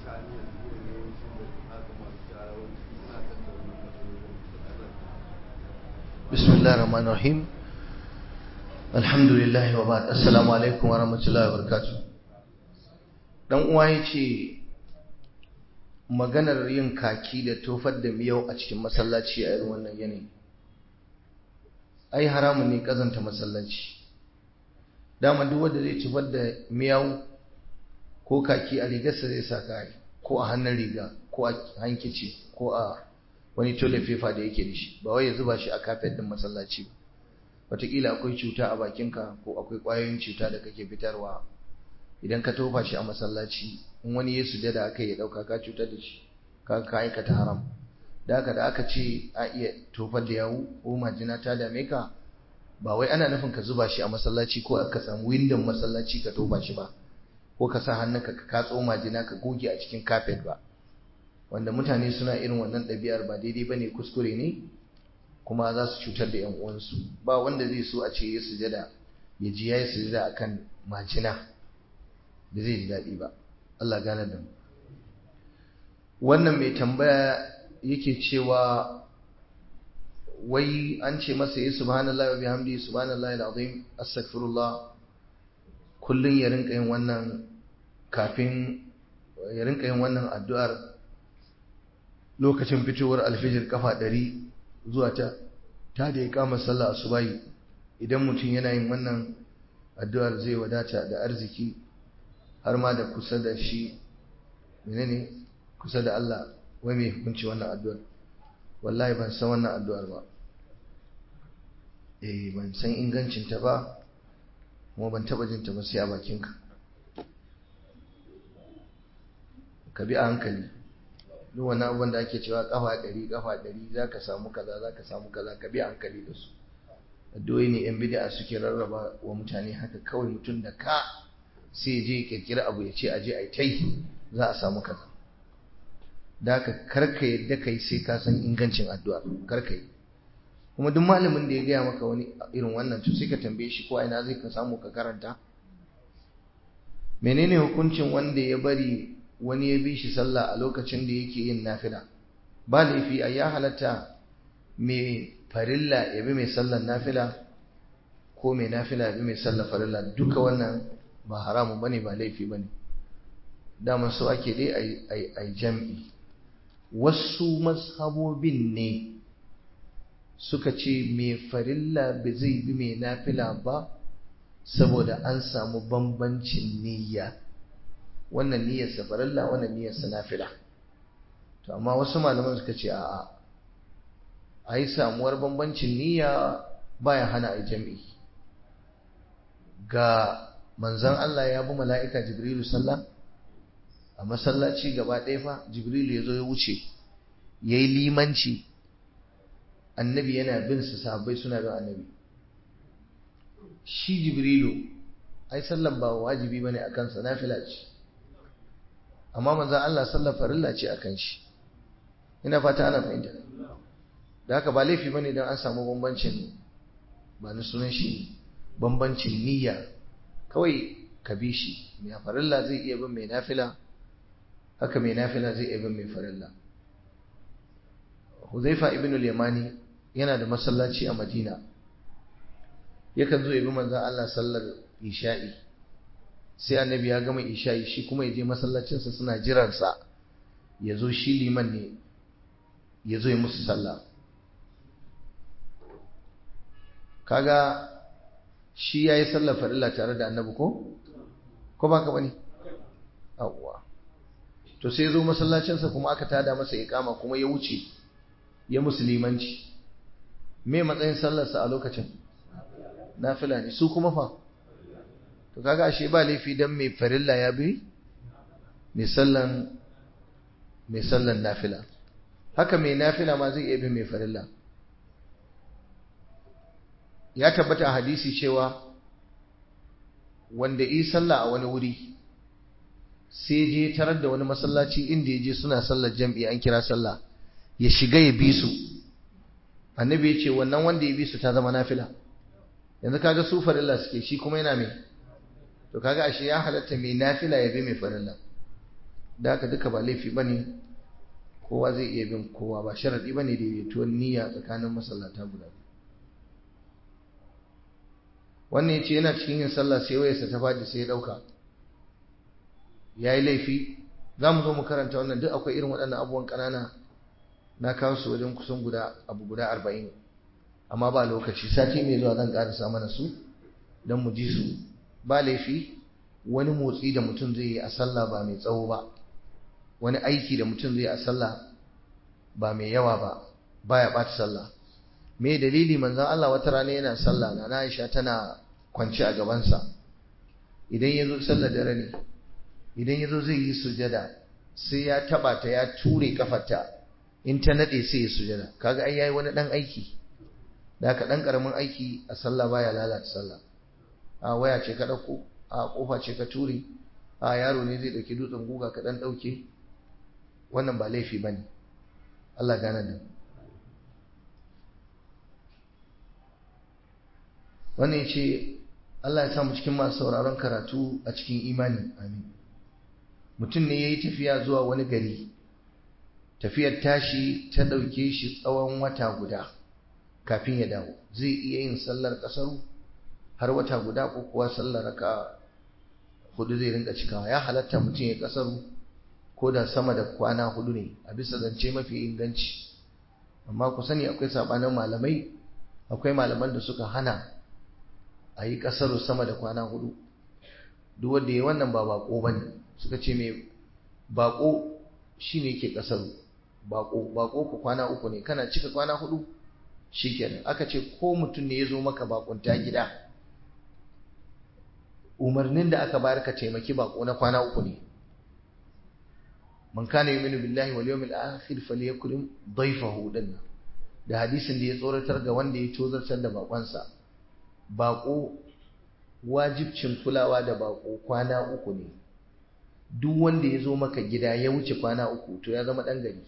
بسم الله الرحمن الرحيم الحمد لله وبعد السلام عليكم ورحمة الله وبركاته dan uwa yace maganar yin kaki da tofar da miyau a cikin masallaci a irin wannan yanayi ai haramun ne kazanta masallaci dama duk wanda zai tofar da miyau ko kaki a rigarsa zai sa kai ko a hannun riga ko a hankici ko a wani toilet paper da yake da shi ba wai ya zuba shi a kafet din masallaci ba wataƙila akwai cuta a bakinka ko akwai ƙwayoyin cuta da kake fitarwa idan ka tofa shi a masallaci in wani ya sujada aka ya ɗauka ka cutar da shi ka ka aikata haram da haka da aka ce a iya tofar da yawu ko majina ta dame ka ba wai ana nufin ka zuba shi a masallaci ko ka samu windon masallaci ka tofa shi ba ko ka sa hannunka ka katso majina ka goge a cikin kafet ba wanda mutane suna irin wannan ɗabi'ar ba daidai ba ne kuskure ne kuma za su cutar da 'yan uwansu ba wanda zai so a ce ya sujada ya ji ya yi sujada a kan majina da zai ji daɗi ba Allah gane da mu wannan mai tambaya yake cewa wai an ce masa yi subhanallahi wa bihamdi subhanallahi alazim astaghfirullah kullun ya rinka yin wannan kafin ya rinka yin wannan addu'ar lokacin fitowar alfijir kafa ɗari zuwa ta ta da ya kama sallah asubahi idan mutum yana yin wannan addu'ar zai wadata da arziki har ma da kusa da shi menene kusa da Allah wai mai hukunci wannan addu'ar wallahi ban san wannan addu'ar ba eh ban san ingancin ta ba kuma ban taba jin ta ba sai a bakinka ka bi a hankali duk wani abubuwan da ake cewa kafa ɗari kafa ɗari za ka samu kaza za ka samu kaza ka bi hankali da su addu'o'i ne yan bid'a suke rarraba wa mutane haka kawai mutum da ka sai je kirkira abu ya ce a je a yi tai za a samu kaza da ka karka yadda kai sai ka san ingancin addu'a karka yi kuma duk malamin da ya gaya maka wani irin wannan to sai ka tambaye shi ko a ina zai ka samu ka karanta menene hukuncin wanda ya bari wani ya bi shi sallah a lokacin da yake yin nafila ba laifi a ya halatta mai farilla ya bi mai sallar nafila ko mai nafila ya bi mai sallar farilla duka wannan ba haramun bane ba laifi bane dama so ake dai a jam'i wasu mazhabobin ne suka ce mai farilla ba zai bi mai nafila ba saboda an samu bambancin niyya wannan niyyar safarilla wannan niyyar sanafila to amma wasu malaman suka ce a'a a yi samuwar bambancin niyya baya hana a jami'i ga manzan Allah ya bi mala'ika jibrilu sallah a masallaci gaba ɗaya fa jibrilu ya zo ya wuce ya yi limanci annabi yana bin su sahabbai suna bin annabi shi jibrilu ai sallan ba wajibi bane akan sa nafila ce amma manzon Allah sallar farilla ce akan shi ina fata ana fahimta da haka ba laifi bane dan an samu bambancin ba ni sunan shi bambancin niyya kawai ka bi shi mai farilla zai iya bin mai nafila haka mai nafila zai iya bin mai farilla Huzaifa ibn al-Yamani yana da masallaci a Madina yakan zo ya bi manzon Allah sallar isha'i sai annabi ya gama isha'i shi kuma ya je masallacinsa suna jiransa ya zo shi liman ne ya zo ya musu sallah kaga shi ya yi sallar farilla tare da annabi ko? ko ba ka bane? awwa to sai ya zo masallacinsa kuma aka tada masa ikama kuma ya wuce ya musulmanci me matsayin sallarsa a lokacin nafila ne su kuma fa to kaga ashe ba laifi dan mai farilla ya bi mai sallan mai sallan nafila haka mai nafila ma zai iya bi mai farilla ya tabbata a hadisi cewa wanda yi sallah a wani wuri sai je tarar da wani masallaci inda ya je suna sallar jam'i an kira sallah ya shiga ya bi su annabi ya ce wannan wanda ya bi su ta zama nafila yanzu kaga su farilla suke shi kuma yana mai to kaga ashe ya halatta mai nafila ya bi mai farilla da haka duka ba laifi bane kowa zai iya bin kowa ba sharadi bane daidaituwar niyya tsakanin masallata guda wannan ya ce yana cikin yin sallah sai wayarsa ta faɗi sai ya ɗauka ya yi laifi za mu zo mu karanta wannan duk akwai irin waɗannan abubuwan ƙanana na kawo su wajen kusan guda abu guda arba'in amma ba lokaci sati mai zuwa zan ƙarasa mana su don mu ji su ba laifi wani motsi da mutum zai yi a sallah ba mai tsawo ba wani aiki da mutum zai yi a sallah ba mai yawa ba baya ɓata sallah me dalili manzon Allah wata rana yana sallah na Aisha tana kwance a gabansa idan yazo sallar dare ne idan yazo zai yi sujada sai ya taba ta ya ture kafarta in ta nade sai ya sujada kaga ai yayi wani dan aiki da ka dan karamin aiki a sallah baya lalata sallah a waya ce ka dauko a kofa ce ka ture a yaro ne zai dauki dutsen guga ka dan dauke wannan ba laifi bane Allah gane da mu wannan ce Allah ya samu cikin masu sauraron karatu a cikin imani amin mutum ne ya yi tafiya zuwa wani gari tafiyar tashi ta ɗauke shi tsawon wata guda kafin ya dawo zai iya yin sallar ƙasaru har wata guda ko kuwa sallar raka hudu zai rinka cikawa ya halatta mutum ya ƙasaru ko da sama da kwana hudu ne a bisa zance mafi inganci amma ku sani akwai sabanin malamai akwai malaman da suka hana a yi ƙasaru sama da kwana hudu duk wanda ya wannan ba bako ba ne suka ce mai bako shi ne ke ƙasaru bako bako ku kwana uku ne kana cika kwana hudu shi kenan aka ce ko mutum ne ya zo maka bakunta gida umarnin da aka bayar ka taimaki bako na kwana uku ne man kana yu'minu billahi wal yawmil akhir falyakrim dayfahu dinna da hadisin da ya tsoratar ga wanda ya tozartar da bakonsa bako wajibcin kulawa da bako kwana uku ne duk wanda ya zo maka gida ya wuce kwana uku to ya zama ɗan gari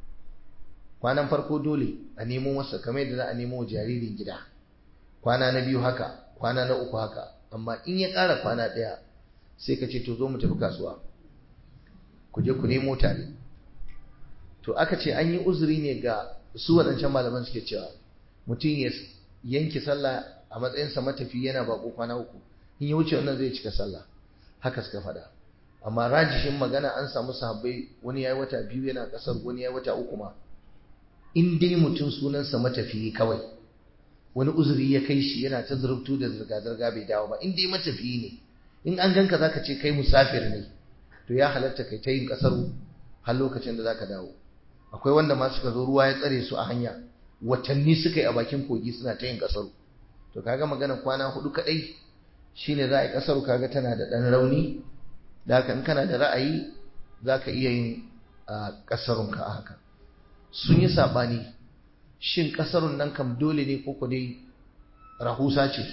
kwanan farko dole a nemo masa kamar yadda za a nemo jaririn gida kwana na biyu haka kwana na uku haka amma in ya ƙara kwana ɗaya sai ka ce to zo mu tafi kasuwa ku je ku nemo tare to aka ce an yi uzuri ne ga su waɗancan malaman suke cewa mutum ya yanke sallah a matsayinsa matafi yana bako kwana uku in ya wuce wannan zai cika sallah haka suka faɗa amma rajishin magana an samu sahabbai wani yayi wata biyu yana kasar wani yayi wata uku ma in dai mutum sunansa matafiyi kawai wani uzuri ya kai shi yana ta zurubtu da zirga-zirga bai dawo ba in dai matafiyi ne in an ganka zaka ce kai musafir ne to ya halatta kai ta yin kasar har lokacin da zaka dawo akwai wanda ma suka zo ruwa ya tsare su a hanya watanni suka yi a bakin kogi suna ta yin kasar to kaga magana kwana hudu kadai shine za a yi kasar kaga tana da dan rauni da haka in kana da ra'ayi zaka iya yin kasarunka a haka sun yi sabani shin kasarun nan kam dole ne ko dai rahusa ce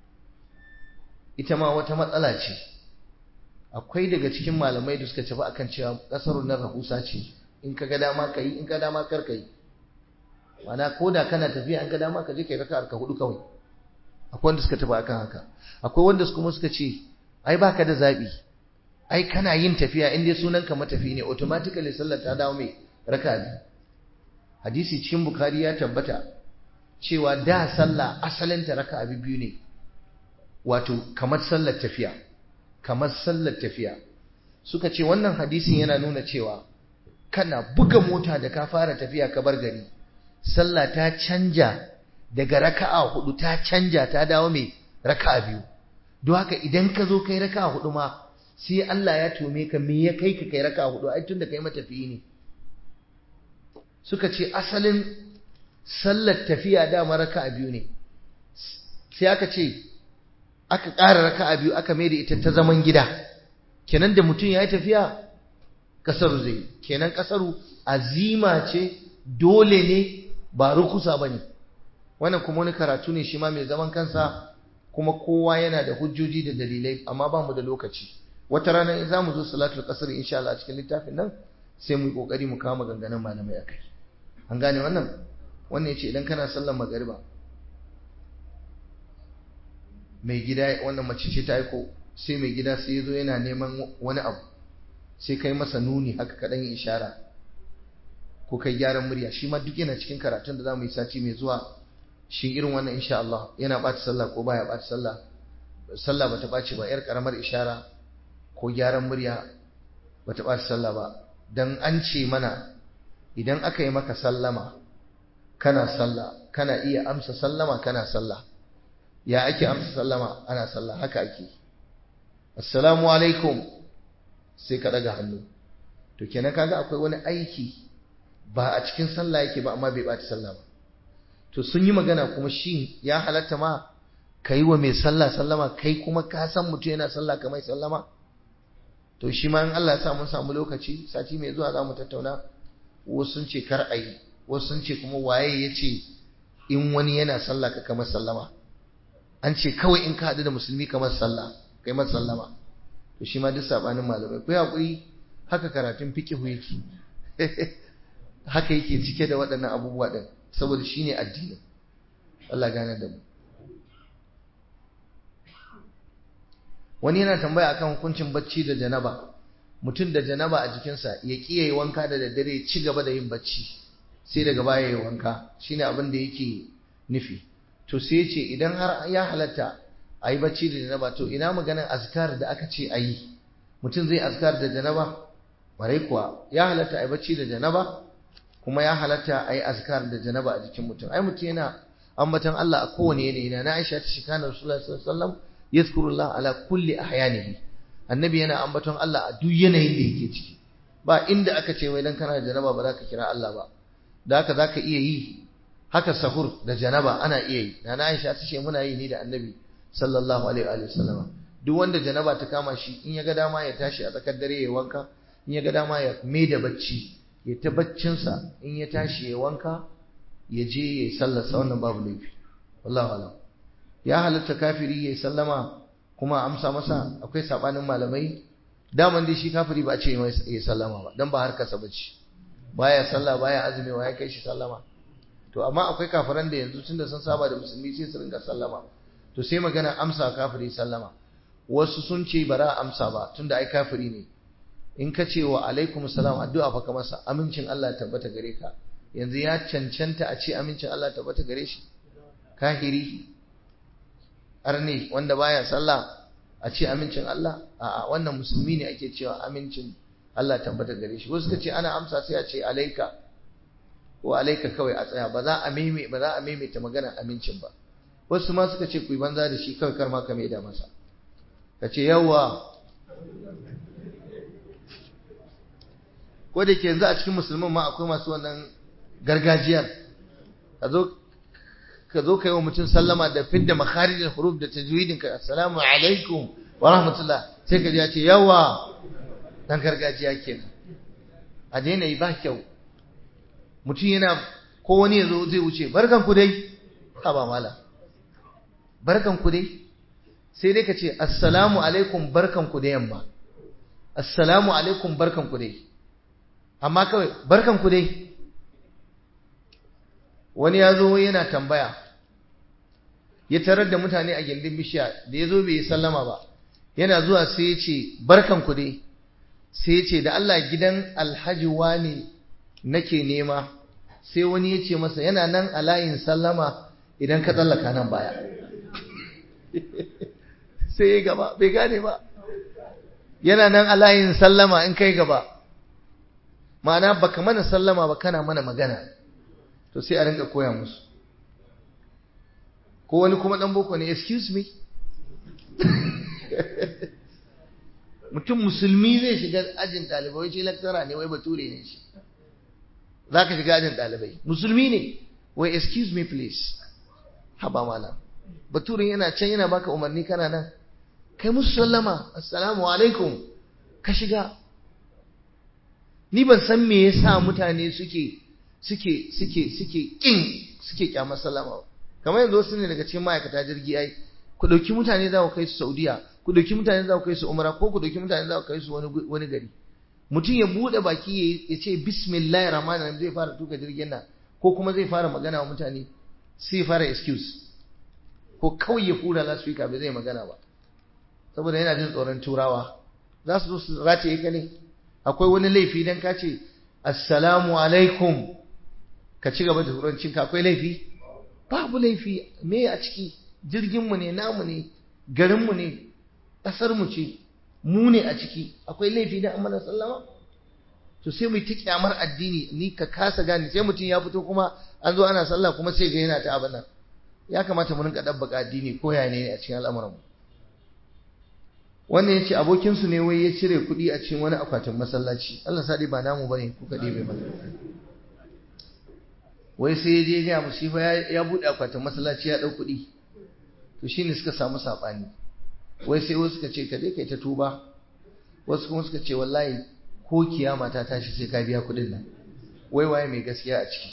ita ma wata matsala ce akwai daga cikin malamai da suka tafi akan cewa kasarun nan rahusa ce in ka ga dama ka yi in ka dama kar ka yi mana ko da kana tafiya in ka dama ka je ka yi raka'ar ka hudu kawai akwai wanda suka tafi akan haka akwai wanda kuma suka ce ai baka da zabi ai kana yin tafiya in dai sunan ka matafi ne automatically sallar ta dawo mai raka'a biyu hadisi cikin bukhari ya tabbata cewa da sallah asalin ta raka'a biyu ne wato kamar sallar tafiya kamar sallar tafiya suka ce wannan hadisin yana nuna cewa kana buga mota da ka fara tafiya ka bar gari sallah ta canja daga raka'a hudu ta canja ta dawo mai raka'a biyu don haka idan ka zo kai raka'a hudu ma sai Allah ya tome ka me ya kai ka kai raka'a hudu ai tunda kai matafiyi ne suka ce asalin sallar tafiya dama raka'a biyu ne sai aka ce aka ƙara raka'a biyu aka mai da ita ta zaman gida kenan da mutum ya yi tafiya kasaru zai kenan kasaru azima ce dole ne ba rukusa ba ne wannan kuma wani karatu ne shi ma mai zaman kansa kuma kowa yana da hujjoji da dalilai amma ba mu da lokaci wata rana in za mu zo salatul kasar insha Allah a cikin littafin nan sai mu yi kokari mu kawo maganganun malamai a kai an gane wannan wannan yace idan kana sallar magariba mai gida wannan mace ce ta aiko sai mai gida sai ya zo yana neman wani abu sai kai masa nuni haka kaɗan yi ishara ko kai gyaran murya shi ma duk yana cikin karatun da za mu yi sati mai zuwa shi irin wannan insha Allah yana ɓata sallah ko baya ɓata sallah sallah bata ɓaci ba yar ƙaramar ishara ko gyaran murya bata ɓata sallah ba dan an ce mana idan aka yi maka sallama kana sallah kana iya amsa sallama kana sallah ya ake amsa sallama ana sallah haka ake assalamu alaikum sai ka daga hannu to kenan kaga akwai wani aiki ba a cikin sallah yake ba amma bai bata sallah ba to sun yi magana kuma shi ya halatta ma kai wa mai sallah sallama kai kuma ka san mutum yana sallah kamar sallama to shi ma in Allah ya sa mun samu lokaci sati mai zuwa za mu tattauna wasu sun ce kar a yi wasu sun ce kuma waye ya ce in wani yana sallah ka kamar sallama an ce kawai in ka haɗu da musulmi kamar sallah kai masa sallama to shi ma duk sabanin malamai ku hakuri haka karatun fiqhu yake haka yake cike da waɗannan abubuwa din saboda shine addini Allah gane da mu wani yana tambaya akan hukuncin bacci da janaba mutum da janaba a jikinsa ya ƙi yayi wanka da daddare ya ci gaba da yin bacci sai daga baya ya wanka shine abin da yake nufi to sai ce idan har ya halatta a yi bacci da janaba to ina maganin azkar da aka ce a yi mutum zai azkar da janaba warai kuwa ya halatta a yi bacci da janaba kuma ya halatta a yi azkar da janaba a jikin mutum ai mutum yana ambatan Allah a kowane yanayi na Aisha ta shika na Rasulullah sallallahu alaihi wasallam yazkurullah ala kulli ahyanihi annabi yana ambaton Allah a duk yanayin da yake ciki ba inda aka ce wai dan kana da janaba ba za ka kira Allah ba da haka za ka iya yi haka sahur da janaba ana iya yi na Aisha ta ce muna yi ni da annabi sallallahu alaihi wa sallama duk wanda janaba ta kama shi in ya ga dama ya tashi a tsakar dare ya wanka in ya ga dama ya mai da bacci ya ta baccinsa in ya tashi ya wanka ya je ya yi sallarsa wannan babu laifi wallahu alam ya halatta kafiri ya yi sallama kuma amsa masa akwai sabanin malamai daman dai shi kafiri ba a ce ya yi sallama ba dan ba harkarsa bace baya sallah baya azumi wa ya kai shi sallama to amma akwai kafiran da yanzu tunda sun saba da musulmi sai su rinka sallama to sai magana amsa kafiri sallama wasu sun ce bara amsa ba tunda ai kafiri ne in ka ce wa alaikum salam addu'a fa ka masa amincin Allah tabbata gare ka yanzu ya cancanta a ce amincin Allah tabbata gare shi kahiri arne wanda baya sallah a ce amincin Allah a'a wannan musulmi ne ake cewa amincin Allah tabbata gare shi wasu ka ce ana amsa sai a ce alaika ko alaika kawai a tsaya ba za a meme ba za a maimaita magana amincin ba wasu ma suka ce ku yi banza da shi kawai kar ma ka maida masa ka ce yawa ko da ke yanzu a cikin musulman ma akwai masu wannan gargajiyar ka zo ka zo kai wa mutum sallama da fidda makharijin huruf da tajwidin ka assalamu alaikum wa rahmatullah sai ka ji ya ce yawa dan gargajiya kenan a daina yi ba kyau mutum yana ko wani ya zo zai wuce barkan ku dai ha ba mala barkan ku dai sai dai ka ce assalamu alaikum barkan ku da yamma assalamu alaikum barkan ku dai amma kawai barkan ku dai wani ya zo yana tambaya ya tarar da mutane a gindin bishiya da ya zo bai yi sallama ba yana zuwa sai ya ce barkan ku dai sai ya ce da Allah gidan alhaji wani nake nema sai wani ya ce masa yana nan a layin sallama idan ka tsallaka nan baya sai ya gaba bai gane ba yana nan a layin sallama in kai gaba ma'ana baka mana sallama ba kana mana magana to sai a rinka koya musu ko wani kuma dan boko ne excuse me mutum musulmi zai shiga ajin ɗalibai ce lecturer ne wai bature ne shi za ka shiga ajin ɗalibai musulmi ne wai excuse me please haba malam baturin yana can yana baka umarni kana nan kai musu sallama assalamu alaikum ka shiga ni ban san me yasa mutane suke suke suke suke kin suke kyamar sallama ba kamar yanzu wasu ne daga cikin ma'aikata jirgi ai ku dauki mutane za ku kai su Saudiya ku dauki mutane za ku kai su Umra ko ku dauki mutane za ku kai su wani wani gari mutum ya bude baki ya ce bismillahir rahmanir rahim zai fara tuka jirgin nan ko kuma zai fara magana wa mutane sai fara excuse ko kawai ya hura lasfika bai zai magana ba saboda yana jin tsoron turawa za su zo su rataye ka ne akwai wani laifi dan ka ce assalamu alaikum ka ci gaba da turancin ka akwai laifi babu laifi me a ciki jirgin mu ne namu ne garin mu ne kasar mu ce mu ne a ciki akwai laifi dan amma sallama to sai mu ta kyamar addini ni ka kasa gane sai mutum ya fito kuma an zo ana sallah kuma sai ga yana ta abin nan ya kamata mu rinka dabbaka addini ko ya ne a cikin al'amuran mu wannan yace abokin su ne wai ya cire kuɗi a cikin wani akwatin masallaci Allah sadi ba namu bane ku kade bai mana wai sai ya je ga mu shi fa ya bude akwatin masallaci ya dau kuɗi to shine suka samu sabani wai sai wasu suka ce ka je kai ta tuba wasu kuma suka ce wallahi ko kiyama ta tashi sai ka biya kuɗin nan wai waye mai gaskiya a ciki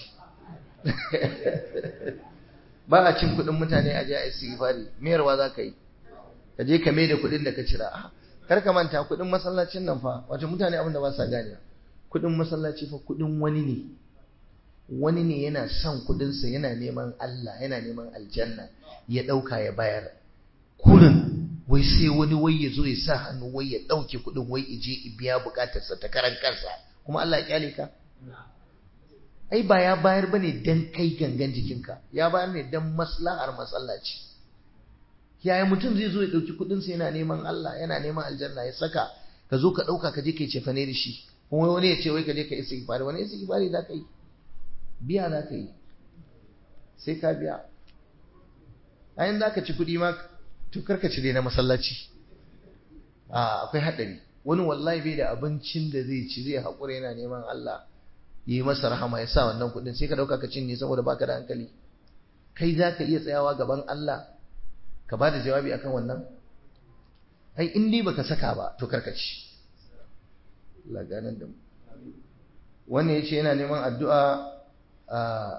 ba a cin kuɗin mutane a je a istighfari mayarwa za ka yi ka je ka mai da kuɗin da ka cira kar ka manta kuɗin masallacin nan fa wato mutane abin da ba sa gane kuɗin masallaci fa kuɗin wani ne wani ne yana son kuɗinsa yana neman Allah yana neman aljanna ya ɗauka ya bayar kurin wai sai wani wai ya zo ya sa hannu wai ya ɗauke kuɗin wai ya je ya biya buƙatarsa ta karan kansa kuma Allah ya kyale ka ai ba ya bayar bane dan kai gangan jikinka ya bayar ne dan maslahar masallaci yaya mutum zai zo ya dauki kudin sa yana neman Allah yana neman aljanna ya saka ka zo ka dauka ka je kai cefane da shi kuma wani ya ce wai ka je ka istighfari wani istighfari za ka yi biya za ka yi sai ka biya ayin za ka ci kudi ma to karka ci dai na masallaci a akwai hadari wani wallahi bai da abincin da zai ci zai haƙura yana neman Allah yi masa rahama ya sa wannan kuɗin sai ka ɗauka ka cinye saboda baka da hankali kai za ka iya tsayawa gaban Allah ka ba da jawabi akan wannan ai in dai baka saka ba to karkaci laganan da wannan yace yana neman addu'a a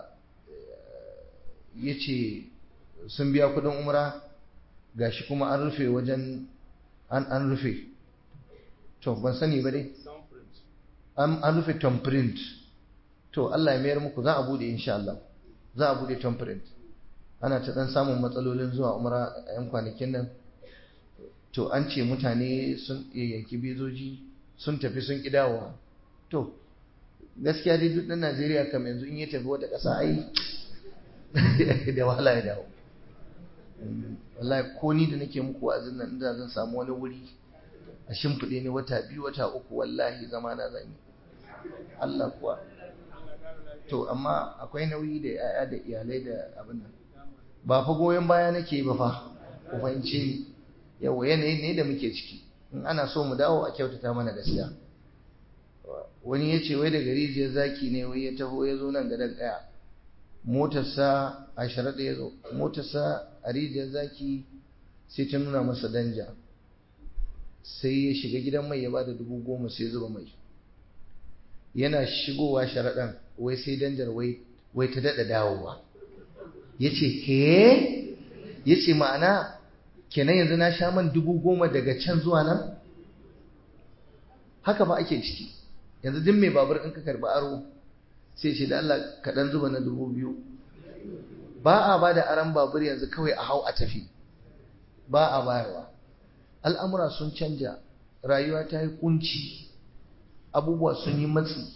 yace sun biya kuɗin umra gashi kuma an rufe wajen an an rufe to ban sani ba dai an rufe thumbprint to Allah ya mayar muku za a bude insha Allah za a bude thumbprint ana ta dan samun matsalolin zuwa umra a yan kwanakin nan to an ce mutane sun yanki bezoji sun tafi sun kidawa to gaskiya dai duk dan Najeriya kam yanzu in ya tafi wata ƙasa ai da wahala ya dawo wallahi ko ni da nake muku wa'azin nan inda zan samu wani wuri a shimfiɗe ni wata biyu wata uku wallahi zama na zan yi Allah kuwa to amma akwai nauyi da yaya da iyalai da abin nan ba fa goyon baya nake ba fa ku fahimce ni yawa yanayi ne da muke ciki in ana so mu dawo a kyautata mana gaskiya wani ya ce wai daga rijiyar zaki ne wai ya taho ya zo nan gadon ɗaya motarsa a sharaɗa ya zo motarsa a rijiyar zaki sai ta nuna masa danja sai ya shiga gidan mai ya bada dubu goma sai zuba mai yana shigowa sharaɗan wai sai danjar wai ta daɗa dawowa ya ce ke ya ce ma'ana kenan yanzu na sha man dubu goma daga can zuwa nan haka ba ake ciki yanzu duk mai babur in ka karɓi aro sai ce da Allah kaɗan zuba na dubu biyu ba a ba da aron babur yanzu kawai a hau a tafi ba a bayarwa al'amura sun canja rayuwa ta yi kunci abubuwa sun yi matsi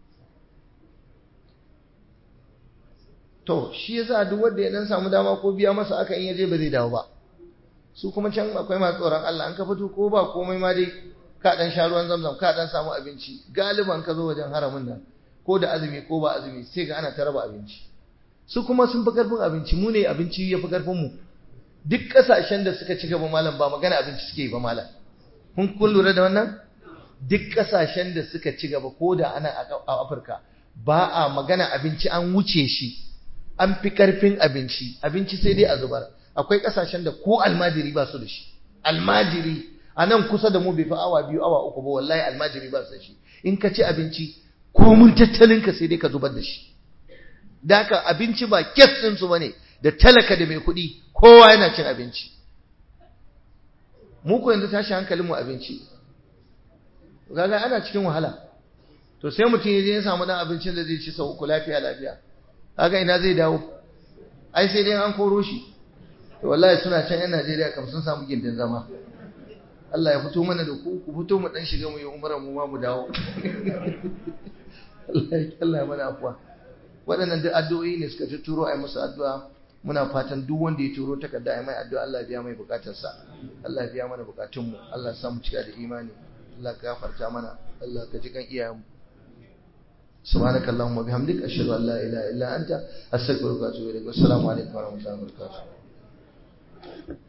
to shi yasa duk wanda ya dan samu dama ko biya masa aka in yaje ba zai dawo ba su kuma can akwai masu tsoron Allah an ka fito ko ba komai ma dai ka dan sha ruwan zamzam ka dan samu abinci galiban ka zo wajen haramin nan ko da azumi ko ba azumi sai ga ana ta raba abinci su kuma sun fi karfin abinci mu ne abinci ya fi karfin mu duk kasashen da suka ci gaba malam ba magana abinci suke yi ba malam kun kun lura da wannan duk kasashen da suka ci gaba ko da ana a Afirka ba a magana abinci an wuce shi an fi karfin abinci abinci sai dai a zubar akwai kasashen da ko almajiri ba su da shi almajiri a nan kusa da mu bai fi awa biyu awa uku ba wallahi almajiri ba su da shi in ka ci abinci ko mun tattalin ka sai dai ka zubar da shi da haka abinci ba kes din su bane da talaka da mai kuɗi kowa yana cin abinci mu ko yanzu tashi hankalin mu abinci kaga ana cikin wahala to sai mutum ya je ya samu dan abincin da zai ci sau uku lafiya lafiya kaga ina zai dawo ai sai dai an koro shi to wallahi suna can yan Najeriya kam sun samu gindin zama Allah ya fito mana da ku ku fito mu dan shiga mu yi umara mu ma mu dawo Allah ya mana afuwa waɗannan duk addu'o'i ne suka turo a yi musu addu'a muna fatan duk wanda ya turo takarda a yi mai addu'a Allah ya biya mai bukatarsa Allah ya biya mana bukatunmu Allah ya samu cika da imani Allah ka gafarta mana Allah ka ji kan iyayenmu سبحانك اللهم وبحمدك أشهد أن لا إله إلا أنت أستغفرك وأتوب إليك والسلام عليكم ورحمة الله وبركاته